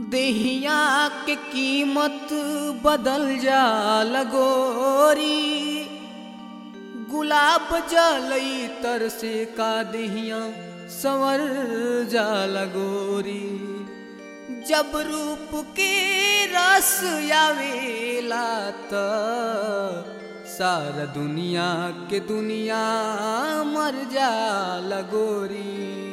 देहिया के कीमत बदल जा लगोरी गुलाब जलई तर से का देहिया संवर जा लगोरी जब रूप के रस आवेला त सारा दुनिया के दुनिया मर जा लगोरी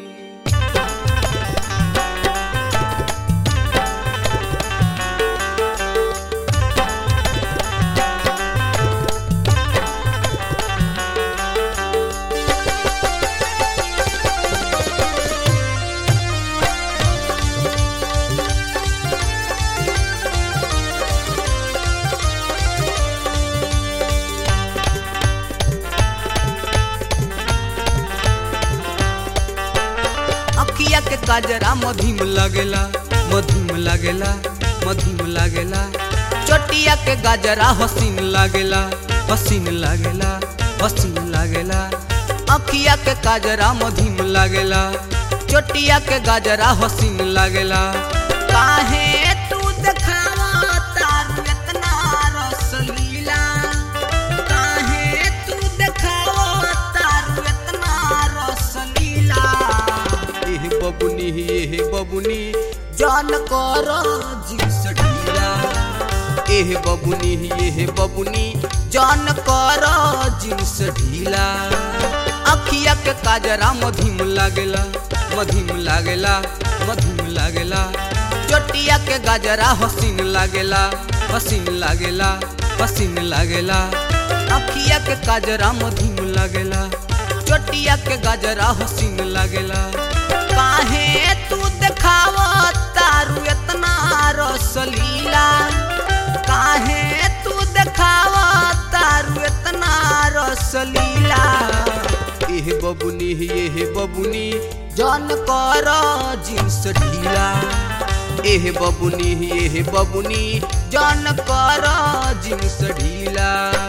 अखिया के काजरा मधीम लगेला मधीम लगेला मधीम लगेला चोटिया के गाजरा हसीन लागेला हसीन लागेला हसीन लागेला अखिया के काजरा मधीम लागेला चोटिया के गाजरा हसीन लागेला काहे तू देखावा तारू इतना रसलीला काहे तू देखावा तारू इतना रसलीला एह बबुनी एह बबुनी जान कर जिस ढीला एह बबुनी एह बबुनी जान कर जिस ढीला अखिया के काजरा मधीम लागेला मधीम लागेला मधीम लागेला चोटिया के गाजरा हसीन लागेला हसीन लागेला हसीन लागेला अखिया के काजरा मधीम लागेला चोटिया के गाजरा हसीन लागेला काहे तू देखावा तारू इतना रसलीला काहे तू देखावा तारू इतना रसलीला एह बबुनी एह बबुनी जन कर जिन्स ढीला एह बबुनी एह बबुनी जन कर जिन्स ढीला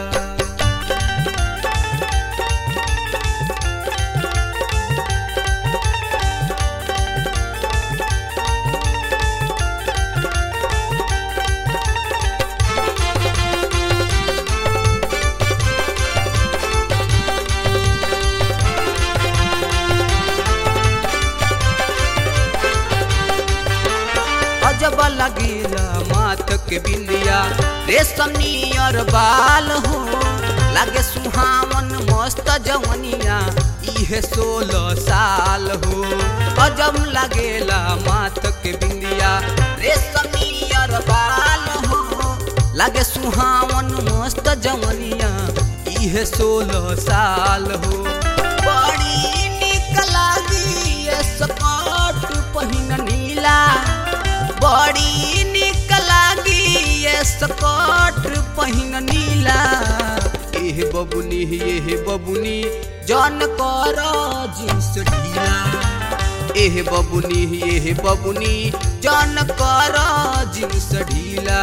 अजब लगेला मात के बिंदिया रेशम नियर बाल हो लागे सुहावन मस्त जवनिया इहे सोलह साल हो अजब लगेला मात के बिंदिया रेशम नियर बाल हो लागे सुहावन मस्त जवनिया इहे सोलह साल हो बड़ी निक लागी ये स्कर्ट पहिन नीला बड़ी निक लागी ये स्कर्ट पहिन नीला एह बबुनी एह बबुनी जन कर जिन्स ढीला एह बबुनी एह बबुनी जन कर जिन्स ढीला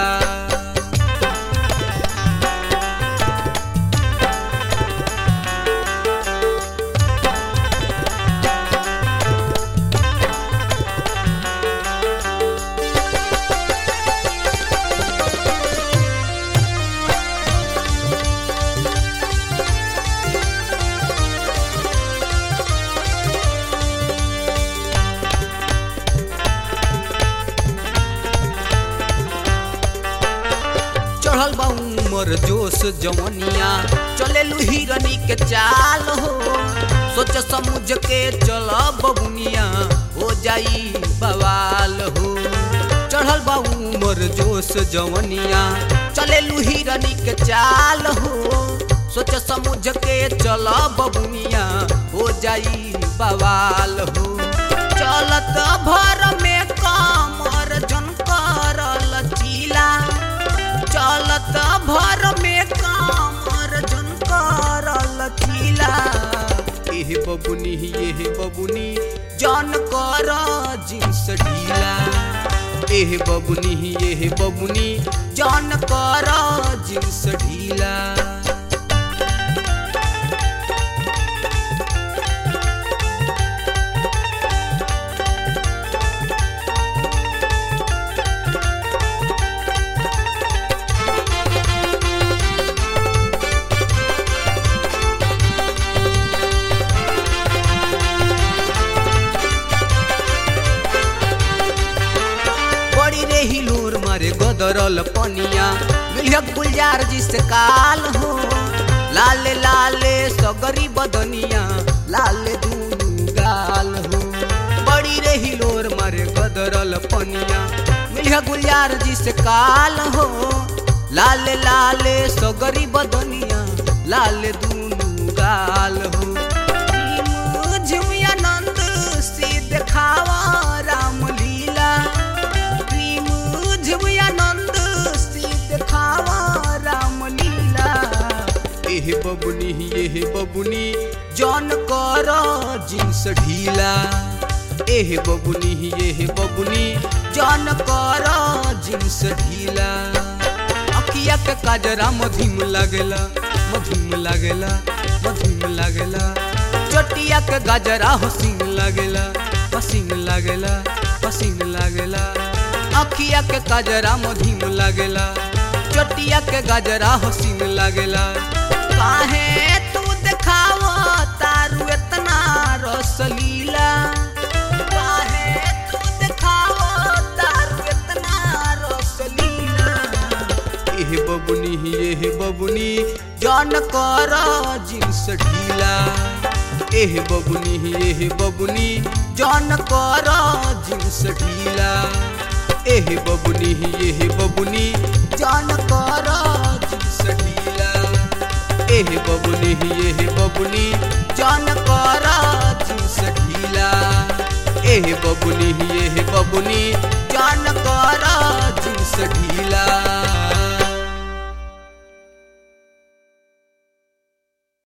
चढ़ल बा उमर जोश जवनिया चले हिरनी के चाल हो सोच समझ के चल बबुनिया हो जाई बवाल हो चढ़ल बा उमर जोश जवनिया चले हिरनी के चाल हो सोच समझ के चल बबुनिया हो जाई बवाल हो चलत भर में कमर झनकर लचीला चलत भर में कामर झनकर लचीला एह बबुनी एह बबुनी जन कर जिन्स ढीला एह बबुनी एह बबुनी जन कर जिन्स ढीला रे हिलोर मारे गदरल पनिया मिलिया गुलजार जिस काल हो लाले लाले सगरी बदनिया लाले दूनु गाल हो बड़ी रे हिलोर मारे गदरल पनिया मिलिया गुलजार जिस काल हो लाले लाले सगरी बदनिया लाले दूनु गाल हो झुमिया नंद से देखावा राम लीला प्रेम झुमिया नंद से देखावा राम लीला एह बबुनी एह बबुनी जौन कर जिन्स ढीला एह बबुनी एह बबुनी जौन कर जिन्स ढीला अखिया के काजरा मधुम लागेला मधुम लागेला मधुम लागेला चटिया के गजरा हसीन लागेला हसीन लागेला हसीन लागेला अखिया के गजरा मधुम लागेला चटिया के गजरा हसीन लागेला काहे तू देखाव तारू इतना रसलीला काहे तू देखाव तारू इतना रसलीला एह बबुनी एह बबुनी जान कर जिन्स ढीला एह बबुनी एह बबुनी जान कर जिन्स ढीला एह बबुनी एह बबुनी जान कर जिन्स ढीला एह बबुनी एह बबुनी जान कर जिन्स ढीला एह बबुनी एह बबुनी जान